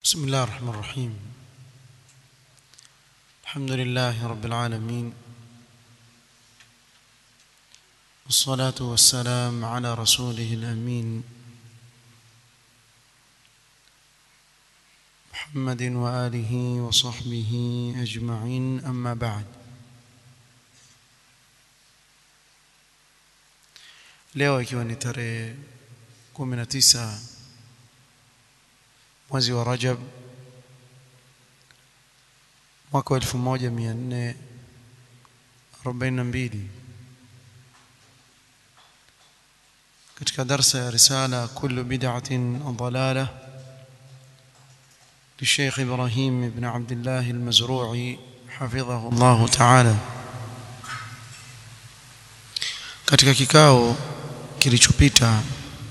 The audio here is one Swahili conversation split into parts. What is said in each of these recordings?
بسم الله الرحمن الرحيم الحمد لله رب العالمين والصلاة والسلام على رسوله الأمين محمد وآله وصحبه أجمعين أما بعد leo ikiwa ni tarehe 19 mwezi wa Rajab mwaka wa 1442 katika darsa ya risala kullu bid'atin dalalah للشيخ إبراهيم بن عبد الله المزروعي حفظه الله تعالى katika kikao kilichopita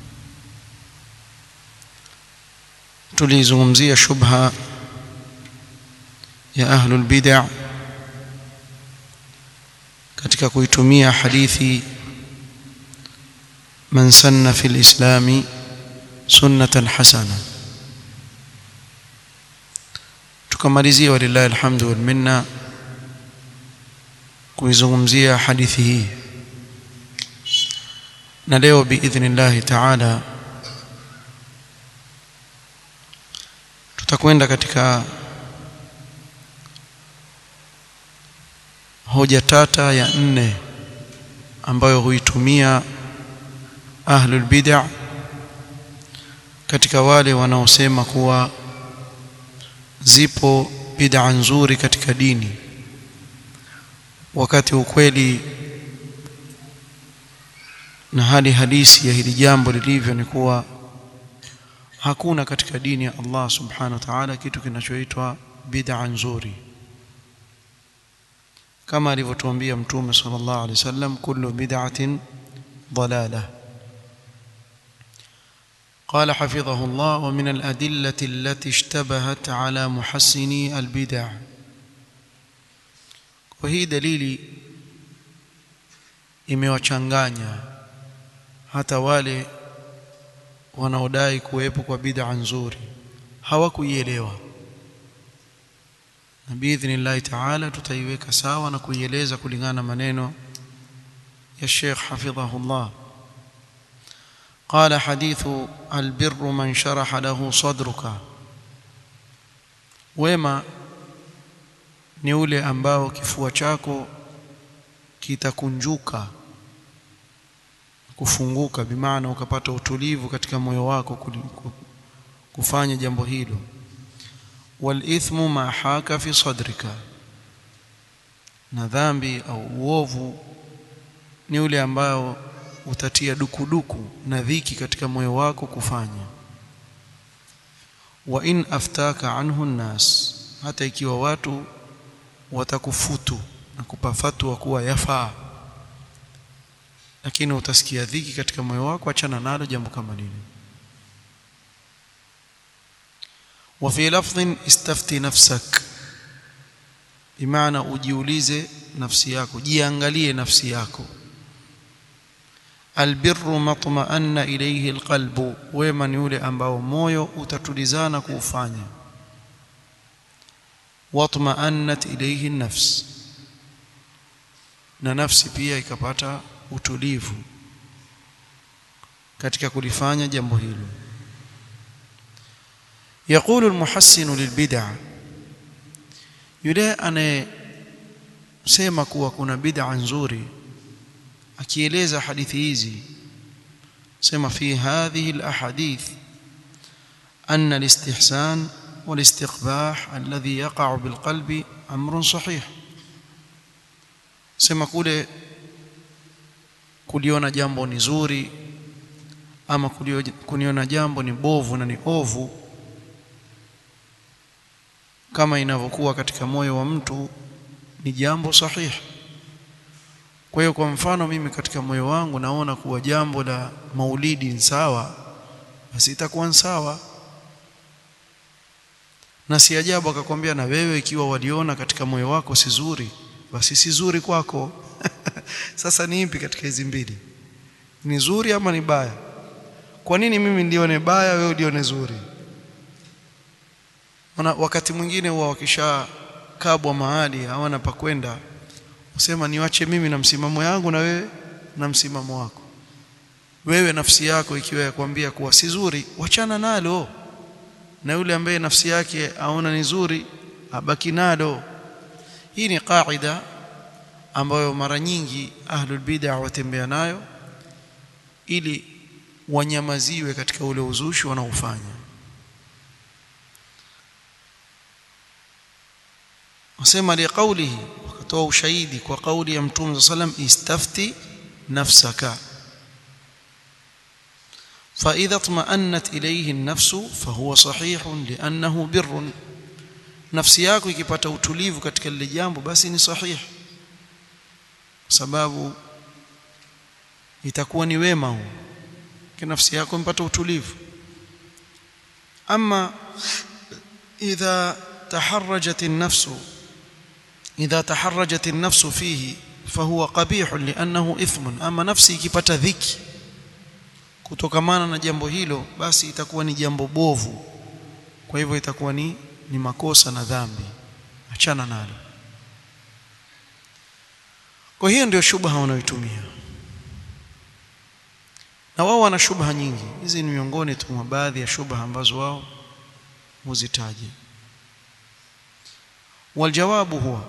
tulizungumzia shubha ya ahlul bid'ah katika kuitumia hadithi man sanna fil islami sunnatan hasana tukamalizia walillahi alhamdu wal minna kuizungumzia hadithi hii na leo biidhnillahi taala tutakwenda katika hoja tata ya nne ambayo huitumia ahlul bid'ah katika wale wanaosema kuwa zipo bid'a nzuri katika dini wakati ukweli na hali halisi ya hili jambo lilivyo ni kuwa hakuna katika dini ya Allah subhanahu wa ta'ala kitu kinachoitwa bid'a nzuri kama alivyotuambia mtume sallallahu alaihi wasallam kullu bid'atin dalalah قال حفظه الله ومن الأدلة التي اشتبهت على محسني البدع وهي دليل imewachanganya hata wale wanaodai kuwepo kwa bid'a nzuri hawakuielewa na biidhnillahi taala tutaiweka sawa na kuieleza kulingana na maneno ya Sheikh hafidhahullah قال حديث البر من شرح له صدرك wema ni ule ambao kifua chako kitakunjuka kufunguka bimaana ukapata utulivu katika moyo wako kufanya jambo hilo walithmu ma haka fi sadrika na dhambi au uovu ni ule ambao utatia dukuduku na dhiki katika moyo wako kufanya wa in aftaka anhu nnas hata ikiwa watu watakufutu na kupa fatwa kuwa yafaa lakini utasikia dhiki katika moyo wako achana nalo jambo kama lile وفي لفظ استفتي نفسك بمعنى ujiulize nafsi yako jiangalie nafsi yako albirru matma'anna ilayhi alqalbu wema ni yule ambao moyo utatulizana kuufanya watma'annat ilayhi an-nafs na nafsi pia ikapata utulivu katika kulifanya jambo hilo يقول المحسن للبدع yule anayesema kuwa kuna bid'a nzuri akieleza hadithi hizi sema fi hadhihi alahadith anna alistihsan والاستقباح الذي يقع بالقلب امر صحيح sema kule kuliona jambo ni zuri ama kuliona jambo ni bovu na ni ovu kama inavyokuwa katika moyo wa mtu ni jambo sahihi kwa hiyo kwa mfano mimi katika moyo wangu naona kuwa jambo la maulidi ni sawa basi itakuwa sawa na si ajabu akakwambia na wewe ikiwa waliona katika moyo wako si zuri basi si zuri kwako sasa ni ipi katika hizi mbili ni zuri ama ni baya kwa nini mimi ndione baya wewe ulione zuri Wana, wakati mwingine huwa wakishakabwa mahali hawana pa kwenda usema niwache mimi na msimamo yangu na wewe na msimamo wako wewe nafsi yako ikiwa yakwambia kuwa si zuri wachana nalo na yule ambaye nafsi yake aona ni zuri abaki nalo hii ni kaida ambayo mara nyingi ahlul bid'ah watembea nayo ili wanyamaziwe katika ule uzushi wanaofanya wasema liqaulihi wakatoa ushahidi kwa kauli ya mtume sallam istafti nafsaka فإذا اطمأنت إليه النفس فهو صحيح لأنه بر nafsi yako ikipata utulivu katika lile jambo basi ni sahihi sababu itakuwa ni wema huu nafsi yako impata utulivu ama idha taharrajat an-nafs idha taharrajat an-nafs fihi fahuwa qabih li'annahu ithmun ama nafsi ikipata dhiki kutokamana na jambo hilo basi itakuwa ni jambo bovu kwa hivyo itakuwa ni ni makosa na dhambi achana nalo kwa hiyo ndio shubha wanayoitumia na wao wana shubha nyingi hizi ni miongoni tu mwa baadhi ya shubha ambazo wao huzitaji waljawabu huwa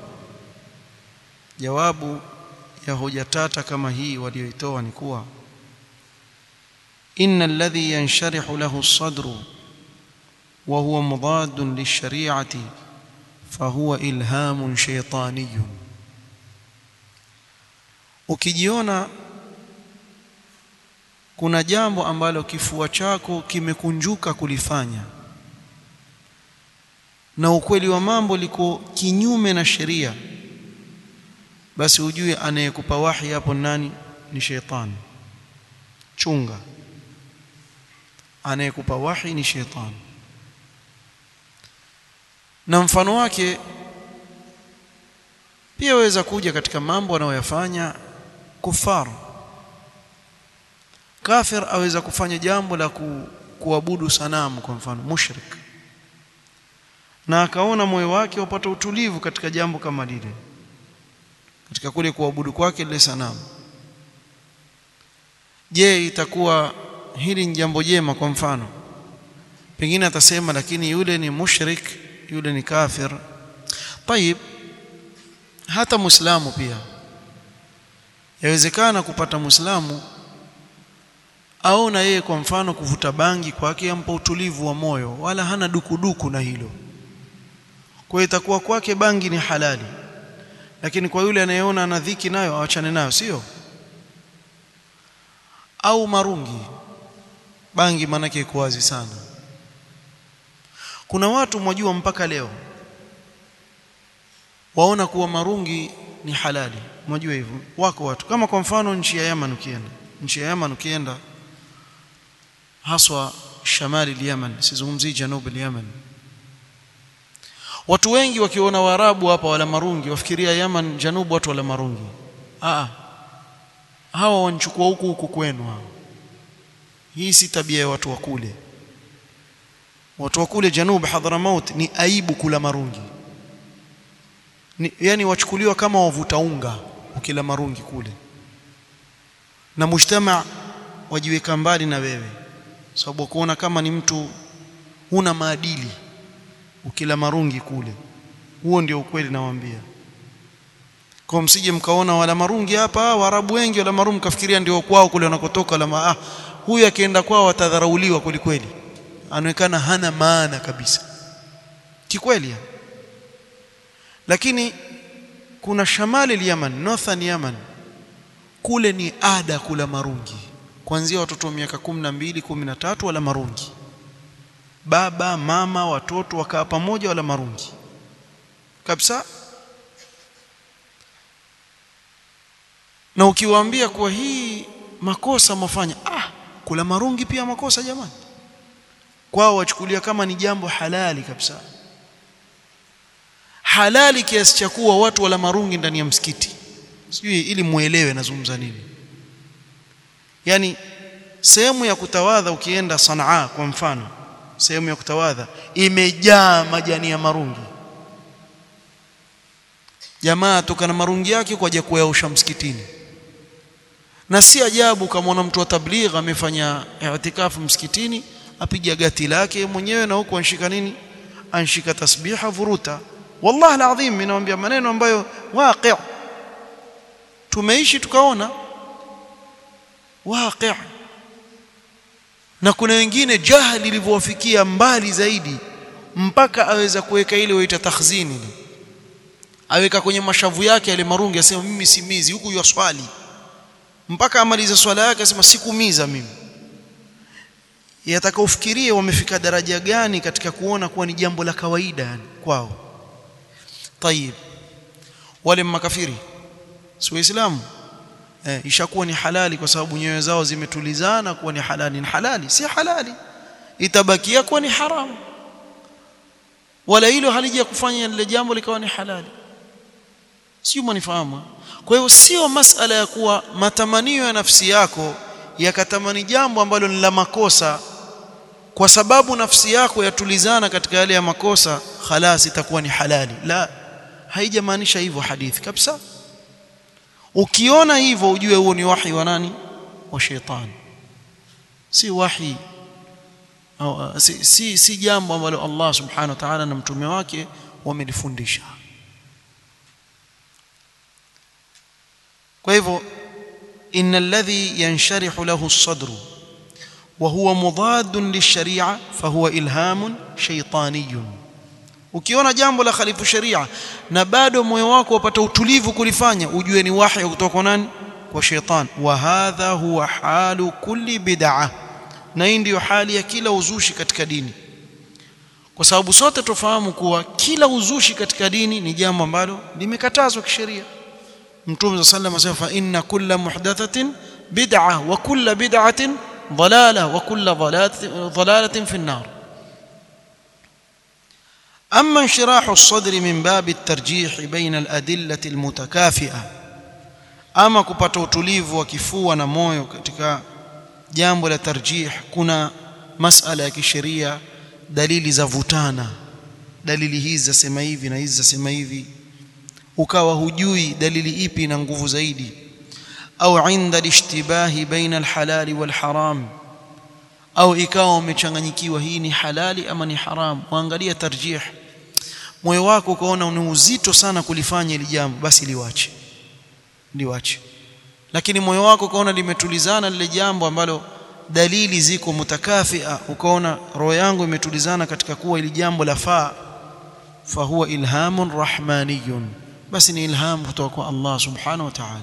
jawabu ya hoja tata kama hii walioitoa ni kuwa إن الذي ينشرح له الصدر وهو مضاد للشريعة فهو إلهام شيطاني ukijiona kuna jambo ambalo kifua chako kimekunjuka kulifanya na ukweli wa mambo liko kinyume na sheria basi ujue anayekupa wahi hapo nani ni sheitani chunga anayekupa wahi ni shetani na mfano wake pia waweza kuja katika mambo anayoyafanya kufar kafir aweza kufanya jambo la ku, kuabudu sanamu kwa mfano mushrik na akaona moyo wake upata utulivu katika jambo kama lile katika kule kuabudu kwake lile sanamu je itakuwa hili ni jambo jema kwa mfano pengine atasema lakini yule ni mushrik yule ni kafir tayib hata muislamu pia yawezekana kupata muislamu aona yeye kwa mfano kuvuta bangi kwake ampa utulivu wa moyo wala hana dukuduku na hilo kwa hiyo itakuwa kwake bangi ni halali lakini kwa yule anayeona ana dhiki nayo awachane nayo sio au marungi bangi manake iko wazi sana kuna watu mwajua mpaka leo waona kuwa marungi ni halali mwajua hivyo wako watu kama kwa mfano nchi ya Yemen ukienda nchi ya Yemen ukienda haswa shamali al-Yemen sizungumzii janubi al-Yemen watu wengi wakiona waarabu hapa wala marungi wafikiria Yemen janubu watu wala marungi ah hawa wanachukua huku huku kwenu hao hii si tabia ya watu wa kule watu wa kule janub Hadramaut ni aibu kula marungi ni, yani wachukuliwa kama wavuta unga ukila marungi kule na mujtama wajiweka mbali na wewe sababu kuona kama ni mtu huna maadili ukila marungi kule huo ndio ukweli nawaambia kwa msije mkaona wala marungi hapa waarabu wengi wala marungi kafikiria ndio kwao kule wanakotoka la ah huyu akienda kwao atadharauliwa kweli kweli anaonekana hana maana kabisa kikweli lakini kuna shamali al-Yaman northern Yaman kule ni ada kula marungi kuanzia watoto wa miaka 12 13 wala marungi baba mama watoto wakaa pamoja wala marungi kabisa na ukiwaambia kuwa hii makosa mafanya ah kula marungi pia makosa jamani kwao wachukulia kama ni jambo halali kabisa halali kiasi cha kuwa watu wala marungi ndani ya msikiti sijui ili muelewe nazungumza nini yani sehemu ya kutawadha ukienda Sanaa kwa mfano sehemu ya kutawadha imejaa majani ya marungi jamaa toka na marungi yake kwa aje kuyaosha msikitini na si ajabu kama mtu wa tabligh amefanya i'tikafu msikitini apiga gati lake mwenyewe na huko anshika nini anshika tasbiha vuruta wallahi alazim ninawaambia maneno ambayo waqi' tumeishi tukaona waqi' na kuna wengine jahili ilivyowafikia mbali zaidi mpaka aweza kuweka ile waita takhzini aweka kwenye mashavu yake yale marungi asema mimi simizi huku yaswali mpaka amaliza swala yake asema sikumiza mimi yataka ufikirie wamefika daraja gani katika kuona kuwa ni jambo la kawaida yani kwao tayib wale makafiri si waislamu eh, ishakuwa ni halali kwa sababu nyoyo zao zimetulizana kuwa ni halali ni halali si halali itabakia kuwa ni haramu wala hilo halija kufanya lile jambo likawa ni halali sio mnifahamu kwa hiyo sio masala ya kuwa matamanio ya nafsi yako yakatamani jambo ambalo ni la makosa kwa sababu nafsi yako yatulizana katika yale ya makosa khalas itakuwa ni halali la haijamaanisha hivyo hadithi kabisa ukiona hivyo ujue huo ni wahi wa nani wa shetani si wahi au si, si, si jambo ambalo Allah subhanahu wa ta'ala na mtume wake wamelifundisha kwa hivyo إن الذي ينشرح له الصدر وهو مضاد للشريعة فهو إلهام شيطاني ukiona jambo la khalifu sharia na bado moyo wako wapata utulivu kulifanya ujue ni wahi kutoka kwa nani kwa sheitan wa hadha huwa halu kulli bid'ah na hii ndiyo hali ya kila uzushi katika dini kwa sababu sote tufahamu kuwa kila uzushi katika dini ni jambo ambalo limekatazwa kisheria mtume صلى الله عليه وسلم fa inna kulla muhdathatin bid'ah wa kulla bid'atin ضلاله وكل ضلاله ضلاله في النار اما انشراح الصدر من باب الترجيح بين الادله المتكافئه ama kupata utulivu wa kifua na moyo katika jambo la tarjih kuna masala ya kisheria dalili za vutana dalili hizi zasema hivi na hizi zasema hivi ukawa hujui dalili ipi ina nguvu zaidi au inda alishtibahi baina alhalali walharam au ikawa umechanganyikiwa hii ni halali ama ni haram muangalia tarjih moyo wako ukaona ni uzito sana kulifanya ili jambo basi liwache liwache lakini moyo wako ukaona limetulizana lile jambo ambalo dalili ziko mutakafia ukaona roho yangu imetulizana katika kuwa ili jambo lafaa fahuwa ilhamun rahmaniyun basi ni ilham kutoka kwa Allah subhanahu wa ta'ala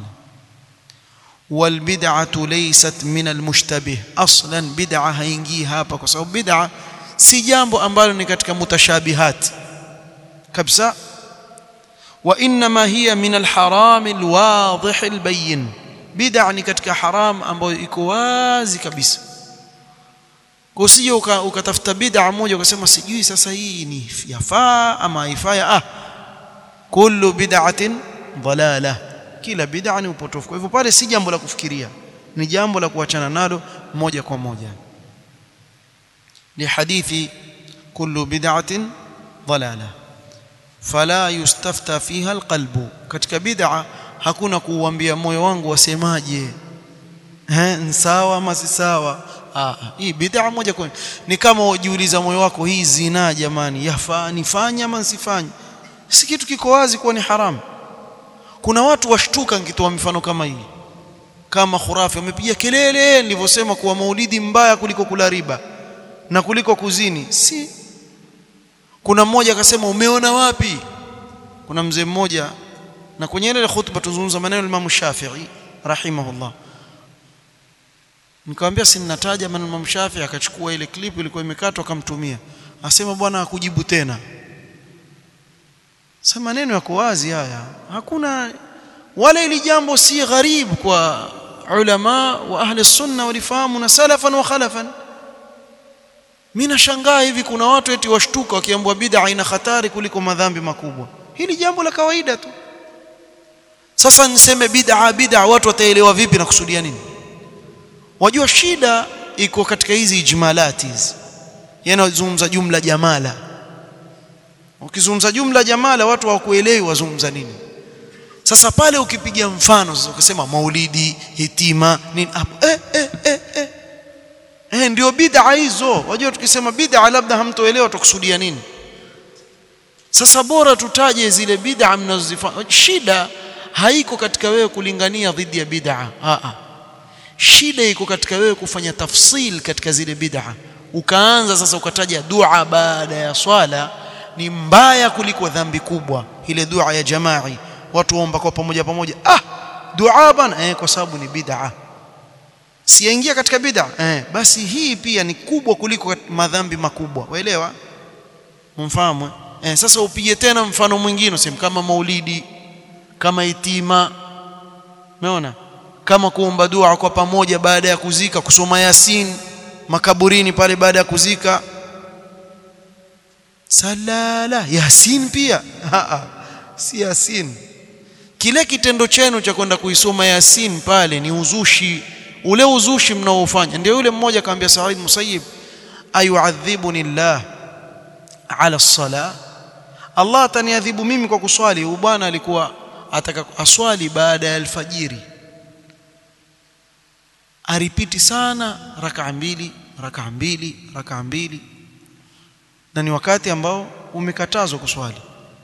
والبدعه ليست من المشتبه اصلا بدعه haingii hapa kwa sababu bid'a si jambo ambalo ni katika mutashabihat kabisa وانما هي من الحرام الواضح البين bid'a ni katika haram ambayo iko wazi kabisa usije ukatafuta bid'a moja ukasema sijui sasa hii ni yafaa ama haifai ah kullu bid'atin dalalah kila bid'a ni upotofu kwa hivyo pale si jambo la kufikiria ni jambo la kuachana nalo moja kwa moja ni hadithi kullu bid'atin dalalah fala yustafta fiha alqalbu katika bid'a hakuna kuuambia moyo wangu wasemaje eh sawa ama si sawa ah hii bid'a moja kwa ni kama ujiuliza moyo wako hii zina jamani yafaa nifanye ama nsifanye si kitu kiko wazi kuwa ni haramu kuna watu washtuka nikitoa mifano kama hii kama khurafi wamepiga kelele nilivyosema kuwa maulidi mbaya kuliko kula riba na kuliko kuzini si kuna mmoja akasema umeona wapi kuna mzee mmoja na kwenye ile khutba tuzungumza maneno ya Imam Shafi'i rahimahullah nikamwambia si ninataja maneno ya Imam Shafi'i akachukua ile clip ilikuwa imekatwa akamtumia asema bwana akujibu tena sasa maneno yako wazi haya hakuna wala ili jambo si gharib kwa ulama wa ahli sunna walifahamu na salafan wa khalafan mimi nashangaa hivi kuna watu eti washtuka wakiambiwa bid'a ina hatari kuliko madhambi makubwa hili jambo la kawaida tu sasa niseme bid'a bid'a watu wataelewa vipi na kusudia nini wajua shida iko katika hizi ijmalati hizi yanazungumza jumla jamala ukizungumza jumla jamala watu hawakuelewi wazungumza nini sasa pale ukipiga mfano sasa ukisema maulidi hitima nini hapo eh, eh, eh, eh. Eh, ndio bid'a hizo wajua tukisema bid'a labda hamtoelewa tukusudia nini sasa bora tutaje zile bid'a mnazozifanya shida haiko katika wewe kulingania dhidi ya bid'a a a shida iko katika wewe kufanya tafsil katika zile bid'a ukaanza sasa ukataja dua baada ya swala ni mbaya kuliko dhambi kubwa ile dua ya jamai watu waomba kwa pamoja pamoja ah dua bana eh kwa sababu ni bid'a siingia katika bid'a eh basi hii pia ni kubwa kuliko madhambi makubwa waelewa mfahamu eh sasa upige tena mfano mwingine useme kama maulidi kama itima umeona kama kuomba dua kwa pamoja baada ya kuzika kusoma yasin makaburini pale baada ya kuzika salala yasin pia si yasin kile kitendo chenu cha kwenda kuisoma yasin pale ni uzushi ule uzushi mnaofanya ndio yule mmoja akamwambia Said Musayyib ayuadhibuni Allah ala sala Allah ataniadhibu mimi kwa kuswali huyu bwana alikuwa ataka aswali baada ya alfajiri aripiti sana rakaa mbili rakaa mbili rakaa mbili na ni wakati ambao umekatazwa kuswali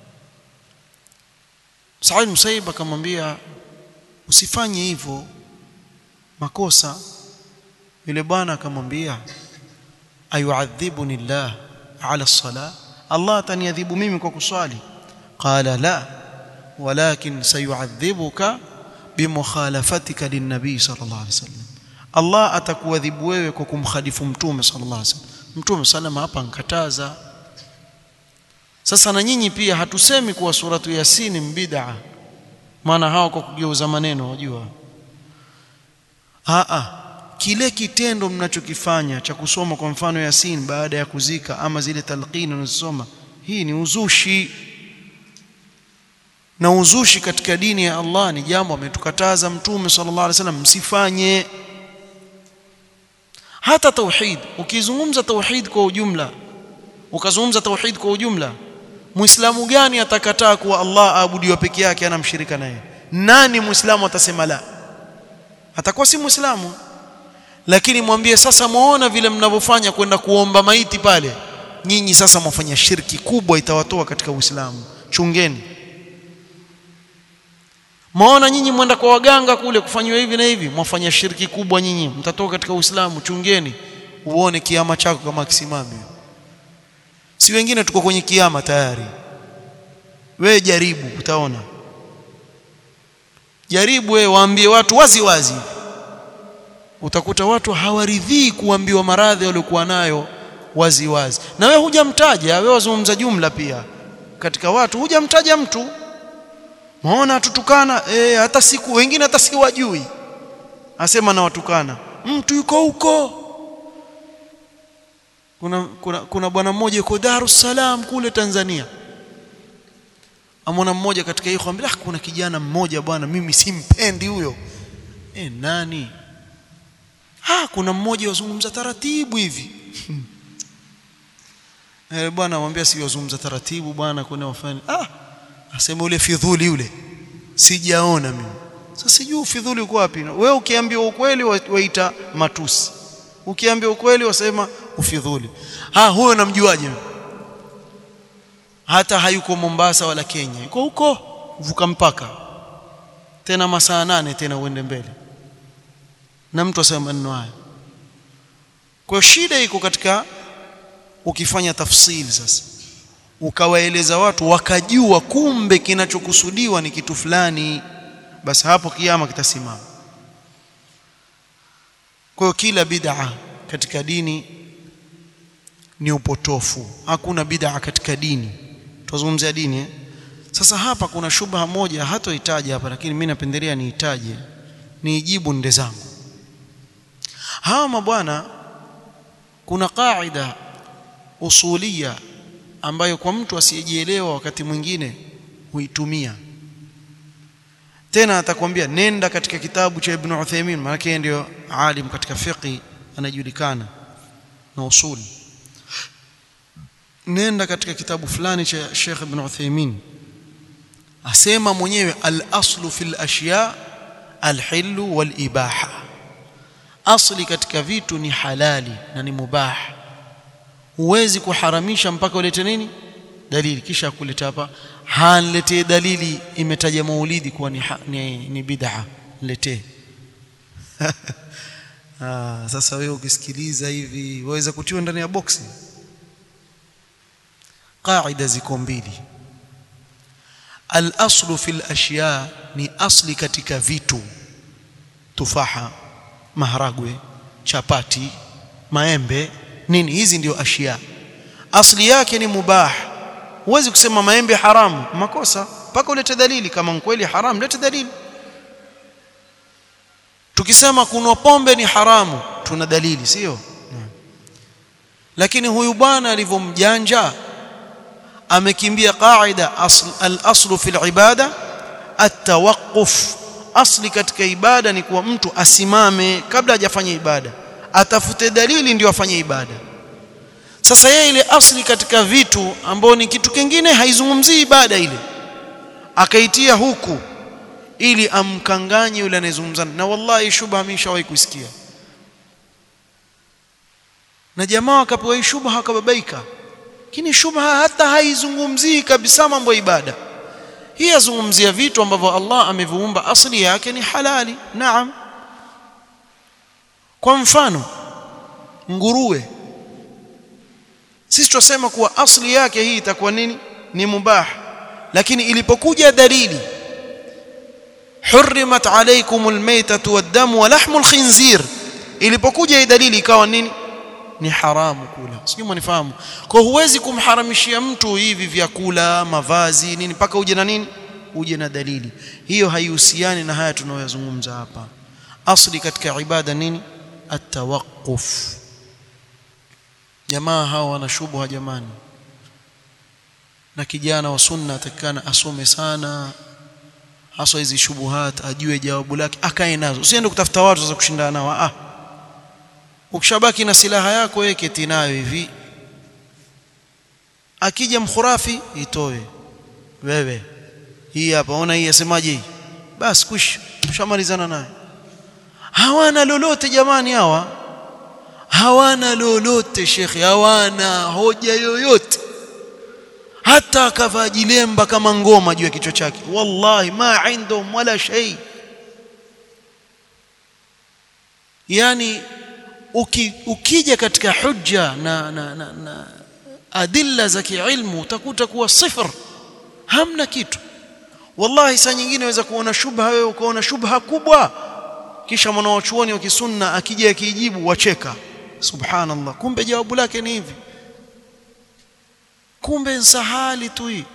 Said Musaib akamwambia usifanye hivyo makosa yule bwana akamwambia ayuadhibuni Allah ala sala Allah ataniadhibu mimi kwa kuswali qala la walakin sayuadhibuka bimukhalafatika linnabii sallallahu alaihi wasallam Allah atakuadhibu wewe kwa kumkhalifu mtume sallallahu alaihi wasallam mtume salama hapa nkataza sasa na nyinyi pia hatusemi kuwa suratu yasini mbid'a maana hao kwa kugeuza maneno unajua a a kile kitendo mnachokifanya cha kusoma kwa mfano yasin baada ya kuzika ama zile talqini unazosoma hii ni uzushi na uzushi katika dini ya Allah ni jambo ametukataza mtume sallallahu alaihi wasallam msifanye hata tauhid ukizungumza tauhid kwa ujumla ukazungumza tauhid kwa ujumla muislamu gani atakataa kuwa Allah aabudiwa peke yake ana mshirika naye nani muislamu atasema la atakuwa si muislamu lakini mwambie sasa muona vile mnavyofanya kwenda kuomba maiti pale nyinyi sasa mwafanya shirki kubwa itawatoa katika uislamu chungeni Maona nyinyi mwenda kwa waganga kule kufanywa hivi na hivi, mwafanya shirki kubwa nyinyi, mtatoka katika Uislamu. Chungeni uone kiama chako kama kisimami. Si wengine tuko kwenye kiama tayari. We jaribu, utaona. Jaribu wewe, waambie watu wazi wazi, utakuta watu hawaridhii kuambiwa maradhi waliokuwa nayo wazi wazi, na wewe hujamtaja, wewe wazungumza jumla pia katika watu, hujamtaja mtu Maona tutukana eh, hata siku wengine hata si wajui, asema na watukana mtu yuko huko. Kuna, kuna, kuna bwana mmoja yuko Dar es Salaam kule Tanzania, amona mmoja katika hiyo kwambia, ah, kuna kijana mmoja bwana, mimi simpendi huyo. Eh, nani? Ah, kuna mmoja wazungumza taratibu hivi eh, bwana mwambia si wazungumza taratibu bwana, kuna wafanya ah asema ule fidhuli yule sijaona mimi sasa sijui ufidhuli uko wapi wewe ukiambiwa ukweli waita matusi ukiambiwa ukweli wasema ufidhuli ha huyo namjuaje hata hayuko Mombasa wala Kenya yuko huko vuka mpaka tena masaa nane tena uende mbele na mtu asema maneno haya kwa shida iko katika ukifanya tafsiri sasa ukawaeleza watu wakajua kumbe kinachokusudiwa ni kitu fulani basi hapo kiama kitasimama kwa hiyo kila bid'a katika dini ni upotofu hakuna bid'a katika dini tuzungumzia dini eh? sasa hapa kuna shubha moja hatohitaji hapa lakini mimi napendelea niitaje niijibu nde zangu hawa mabwana kuna qaida usulia ambayo kwa mtu asiyejielewa wakati mwingine huitumia tena atakwambia nenda katika kitabu cha Ibn Uthaymeen maana yeye ndio alim katika fiqh anajulikana na usuli nenda katika kitabu fulani cha Sheikh Ibn Uthaymeen asema mwenyewe al-aslu fil ashya al-hillu wal ibaha asli katika vitu ni halali na ni mubah huwezi kuharamisha mpaka ulete nini dalili kisha kuleta hapa hanletee dalili imetaja maulidi kuwa ni, ni, ni bid'a letee ah, sasa wewe ukisikiliza hivi waweza kutiwa ndani ya boksi qaida ziko mbili al-aslu fil ashya ni asli katika vitu tufaha maharagwe chapati maembe nini hizi ndio ashya asli yake ni mubah huwezi kusema maembe haramu makosa mpaka ulete dalili kama kweli haramu lete dalili tukisema kunwa pombe ni haramu tuna dalili sio lakini huyu bwana alivyomjanja amekimbia qaida asl, al-aslu fil ibada at-tawaqquf asli katika ibada ni kuwa mtu asimame kabla hajafanya ibada atafute dalili ndio afanye ibada sasa yeye ile asli katika vitu ambao ni kitu kingine haizungumzii ibada ile akaitia huku ili amkanganye yule anayezungumza na wallahi shubha ameshawahi kusikia na jamaa akapewa hii shubha akababaika lakini shubha hata haizungumzii kabisa mambo ya ibada hii yazungumzia vitu ambavyo Allah ameviumba asili yake ni halali naam kwa mfano nguruwe sisi tunasema kuwa asili yake hii itakuwa nini ni mubah lakini ilipokuja dalili hurrimat alaykumul maytatu wad-damu wa lahmul khinzir ilipokuja hii dalili ikawa nini ni haramu kula sijui mnifahamu kwa huwezi kumharamishia mtu hivi vyakula mavazi nini mpaka uje na nini uje na dalili hiyo haihusiani na haya tunayoyazungumza hapa asli katika ibada nini at-tawaqquf jamaa hawa wana shubha jamani na kijana wa sunna atakana asome sana hasa hizi shubuhat ajue jawabu lake akae nazo usiende kutafuta watu sasa kushindana nao ah ukishabaki na silaha yako wewe keti nayo hivi akija mkhurafi itoe wewe hii hapa ona hii yasemaje hii basi kush tushamalizana naye hawana lolote jamani hawa hawana lolote shekhi hawana hoja yoyote hata akavaa jilemba kama ngoma juu ya kichwa chake wallahi ma indhum wala shay yani uki, ukija katika hujja na, na, na, na adilla za kiilmu utakuta kuwa sifr hamna kitu wallahi saa nyingine waweza kuona shubha wewe ukaona shubha kubwa kisha mwanawachuoni wa kisunna akija akijibu wacheka subhanallah kumbe jawabu lake ni hivi kumbe nsahali tu hii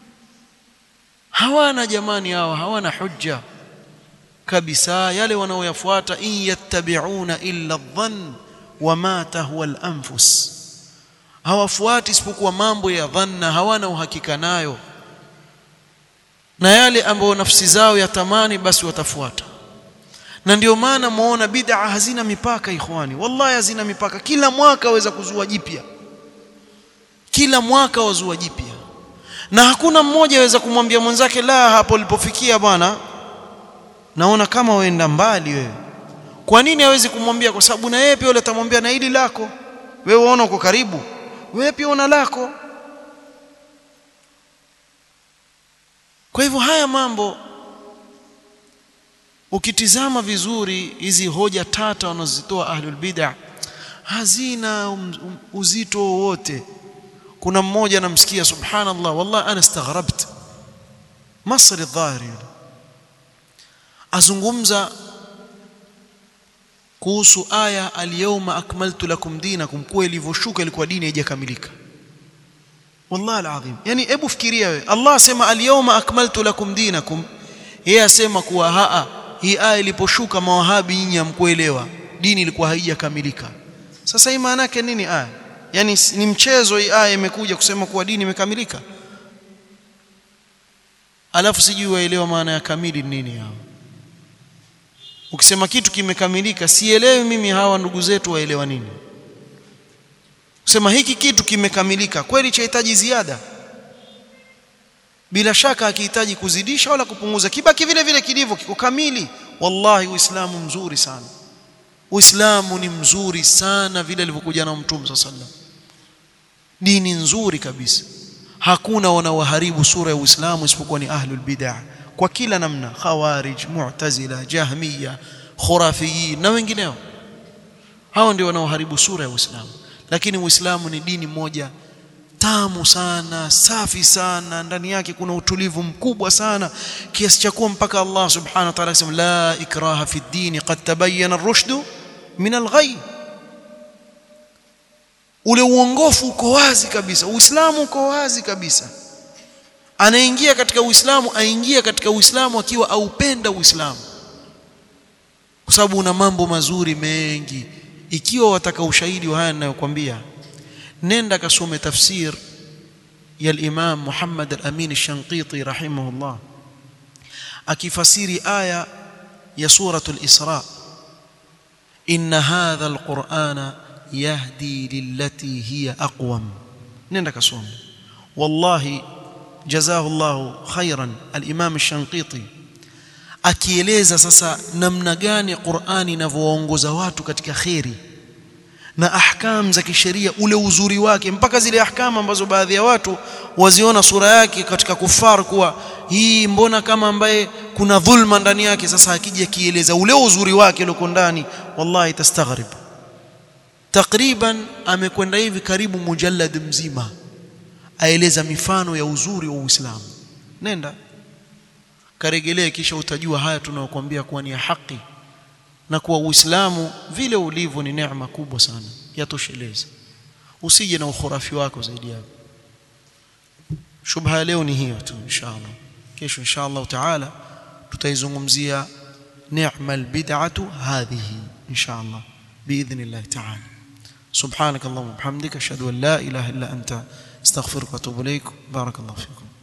hawana jamani hawa hawana hujja kabisa yale wanaoyafuata in yattabi'una illa dhann wama tahwa al-anfus hawafuati isipokuwa mambo ya dhanna hawana uhakika nayo na yale ambayo nafsi zao yatamani basi watafuata na ndio maana muona bid'a hazina mipaka ikhwani wallahi hazina mipaka kila mwaka waweza kuzua jipya kila mwaka wazua jipya na hakuna mmoja aweza kumwambia mwenzake la hapo ulipofikia bwana naona kama waenda mbali wewe kwa nini hawezi kumwambia kwa sababu na yeye pia yule atamwambia na hili lako wewe unaona uko karibu wewe pia una lako kwa hivyo haya mambo ukitizama vizuri hizi hoja tata wanazozitoa ahlul bid'ah hazina um, um, uzito wowote kuna mmoja namsikia subhanallah wallahi ana staghrabt masri dhahiri azungumza kuhusu aya alyawma akmaltu lakum dinakum kwa ilivyoshuka ilikuwa dini haijakamilika wallahi alazim yani hebu fikiria wewe Allah asema alyawma akmaltu lakum dinakum yeye asema kuwa haa hii aya iliposhuka mawahabi nyinyi hamkuelewa dini ilikuwa haijakamilika sasa hii maana yake nini aya yani ni mchezo hii aya imekuja kusema kuwa dini imekamilika alafu sijui waelewa maana ya kamili nini hao ukisema kitu kimekamilika sielewi mimi hawa ndugu zetu waelewa nini kusema hiki kitu kimekamilika kweli chahitaji ziada bila shaka akihitaji kuzidisha wala kupunguza kibaki vile vile kilivyo kiko kamili wallahi uislamu mzuri sana uislamu ni mzuri sana vile alivyokuja na mtume sallallahu alaihi wasallam dini nzuri kabisa hakuna wanaoharibu sura ya uislamu isipokuwa ni ahlul bid'ah kwa kila namna khawarij mu'tazila jahmiya khurafiyin na wengineo hao ndio wanaoharibu sura ya uislamu lakini uislamu ni dini moja tamu sana safi sana ndani yake kuna utulivu mkubwa sana kiasi cha kuwa mpaka Allah subhanahu wa ta'ala akasema la ikraha fi ddini qad tabayyana ar-rushdu min al-ghay ule uongofu uko wazi kabisa uislamu uko wazi kabisa anaingia katika uislamu aingia katika uislamu akiwa aupenda uislamu kwa sababu una mambo mazuri mengi ikiwa wataka ushahidi wa haya ninayokuambia nenda kasome tafsir ya al-Imam Muhammad al-Amin al-Shanqiti rahimahullah akifasiri aya ya suratul Isra inna hadha al-Qur'ana yahdi lillati hiya aqwam nenda kasome wallahi jazahu Allah khairan al-Imam al-Shanqiti akieleza sasa namna gani Qur'ani inavyoongoza watu katika khairi na ahkam za kisheria ule uzuri wake mpaka zile ahkam ambazo baadhi ya watu waziona sura yake katika kufar kuwa hii mbona kama ambaye kuna dhulma ndani yake sasa akija kieleza ule uzuri wake uliko ndani wallahi tastaghrib takriban amekwenda hivi karibu mujallad mzima aeleza mifano ya uzuri wa Uislamu nenda karegelee kisha utajua haya tunayokuambia kuwa ni ya haki na kuwa Uislamu vile ulivyo ni neema kubwa sana yatosheleza usije na ukhurafi wako zaidi yako shubha leo ni hiyo tu inshallah kesho inshallah taala tutaizungumzia neema albid'atu hadhihi inshallah باذن تعالى سبحانك اللهم وبحمدك اشهد ان لا اله الا انت استغفرك واتوب اليك بارك الله فيكم